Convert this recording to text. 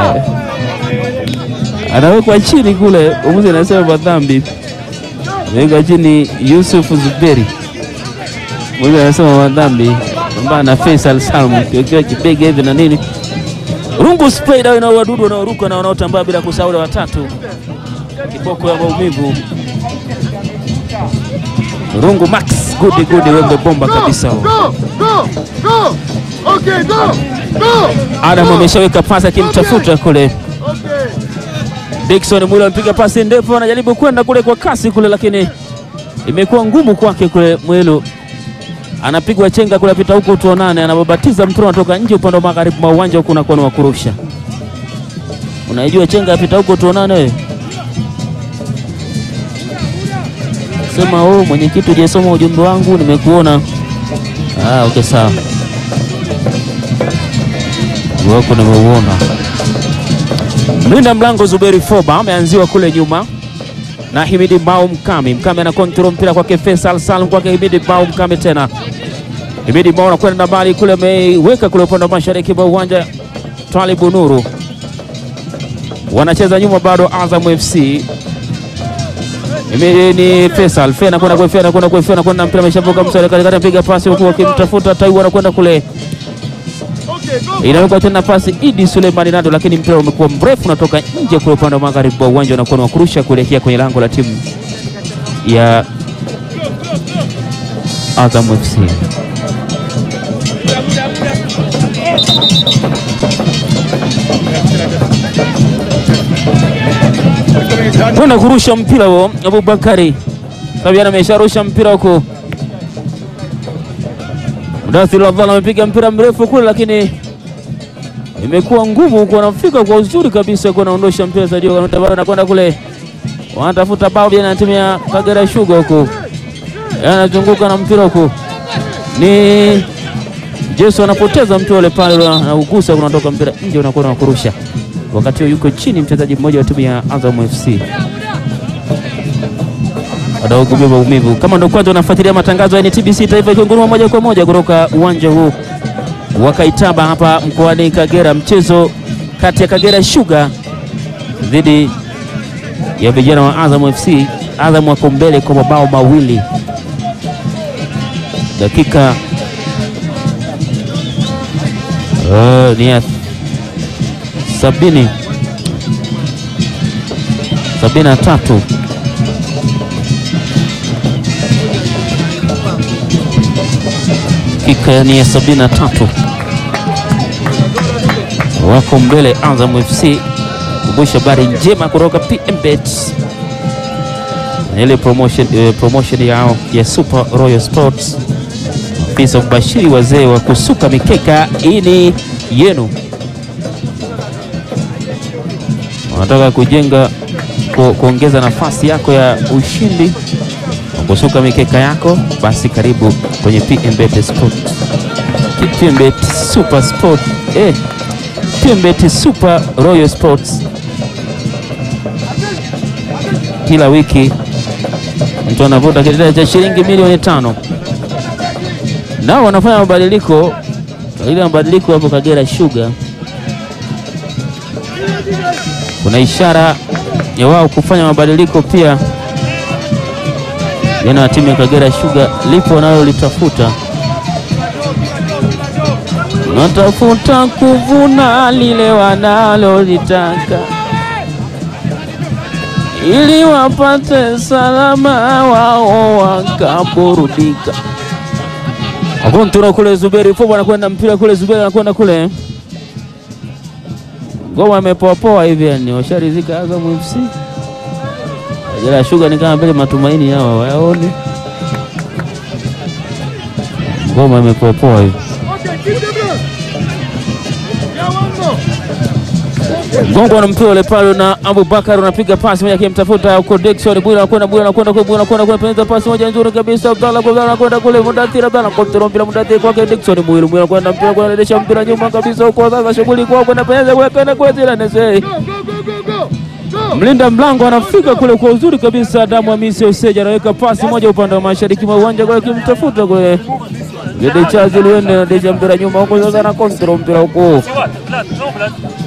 Eh, anawekwa chini kule, mwamuzi anasema madhambi, anawekwa chini Yusuf Zuberi, mwamuzi anasema madhambi ambaye na Faisal Salmu kiwekewa kibega hivi na nini. Rungu spray dawa ina wadudu wanaoruka na wanaotambaa bila kusahau wale watatu, kiboko ya maumivu. Rungu Max gudi gudi, wembe bomba kabisa. Go, go, go. Okay, go, go. Adam ameshaweka pasi akimtafuta kule Okay. Dickson Mwilo amepiga pasi ndefu, anajaribu kwenda kule kwa kasi kule, lakini imekuwa ngumu kwake kule. Mwilo anapigwa chenga kule, apita huko, tuonane, anababatiza mpira unatoka nje upande wa magharibi mwa uwanja huku, unakuwa ni wa kurusha. Unaijua chenga, apita huko, tuonane wewe. Sema oh, mwenyekiti, hujasoma ujumbe wangu, nimekuona. Ah, okay, sawa, wako nimeuona. Mlinda mlango Zuberi Foba ameanziwa kule nyuma na Himidi Bao Mkami. Mkami ana kontrol mpira kwake Faisal Salum, kwake Himidi Bao Mkami tena. Himidi Bao anakwenda mbali kule, ameiweka kule upande wa mashariki mwa uwanja. Twalibu Nuru wanacheza nyuma bado, Azam FC. Himidi ni Faisal Fe anakwenda kwa Fe anakwenda kwa Fe anakwenda mpira ameshavuka msale katikati, apiga pasi huku akimtafuta Taiwa, anakwenda kule Okay, go. inawekwa tena pasi Idi Suleimani Nado, lakini mpira umekuwa mrefu unatoka nje kule upande wa magharibi wa uwanja, unakuwa ni wa kurusha kuelekea kwenye lango la timu ya Azam FC. Kwenda kurusha mpira huo Abubakari Sabiana amesharusha mpira huko. Mudathir Ramadhani amepiga mpira mrefu kule, lakini imekuwa ngumu huko, anafika kwa uzuri kabisa kwa anaondosha mpira Sadio Kanute, anakwenda kule, wanatafuta bao jana na timu ya Kagera Sugar huko, anazunguka na mpira huko, ni Jesu anapoteza mpira ule pale, anaugusa unatoka mpira nje, unakuwa na kurusha. Wakati huo yuko chini mchezaji mmoja wa timu ya Azam FC anaugumia maumivu. Kama ndo kwanza unafuatilia matangazo ya NTBC Taifa ikiunguruma moja kwa moja kutoka uwanja huu wa Kaitaba hapa mkoani Kagera, mchezo kati ya Kagera Sugar dhidi ya vijana wa Azam FC. Azam wako mbele kwa mabao mawili, dakika uh, ni ya sabini sabini na tatu dakika ni ya sabini na tatu wako mbele Azam FC. Kumbusha habari njema kutoka PMBet na ile promotion, eh, promotion yao ya Super Royal Sports. Afisa mbashiri wazee wa kusuka mikeka, hii ni yenu. Wanataka kujenga ku, kuongeza nafasi yako ya ushindi wa kusuka mikeka yako, basi karibu kwenye PMBet Sport. PMBet Super Sport eh, PMBet Super Royal Sports. Kila wiki mtu anavuta kitita cha shilingi milioni tano. Nao wanafanya mabadiliko, ile mabadiliko hapo Kagera Sugar, kuna ishara ya wao kufanya mabadiliko pia. Jana wa timu ya Kagera Sugar lipo nalo litafuta natafuta kuvuna lile wanalolitaka ili wapate salama wao wakaburudika. Akontuna kule Zuberi Fobo anakwenda mpira kule, Zuberi anakwenda kule, ngoma imepoapoa hivi, yani washarizika Azam FC. Kagera Sugar ni kama vile matumaini yao wayaone, ngoma imepoapoa hivi. Okay, keep them there. Yeah, one more. Gongo na mpira ule pale na Abubakar unapiga pasi moja akimtafuta huko Dickson Bwira anakwenda Bwira anakwenda kule Bwira anakwenda kule penza pasi moja nzuri kabisa Abdalla Abdalla anakwenda kule Mudathir Abdalla kontrol mpira Mudathir kwake Dickson Bwira Bwira anakwenda mpira kwa anaendesha mpira nyuma kabisa huko sasa shughuli kwa kwenda penza kule kwenda kule zile nese Go, go, go, go, go. Go. mlinda mlango anafika kule kwa uzuri kabisa Adamu Hamisi Oseja anaweka pasi moja upande wa mashariki mwa uwanja kule akimtafuta kule Gede Chazi Luende anaendesha mpira nyuma huko sasa na kontrol mpira huko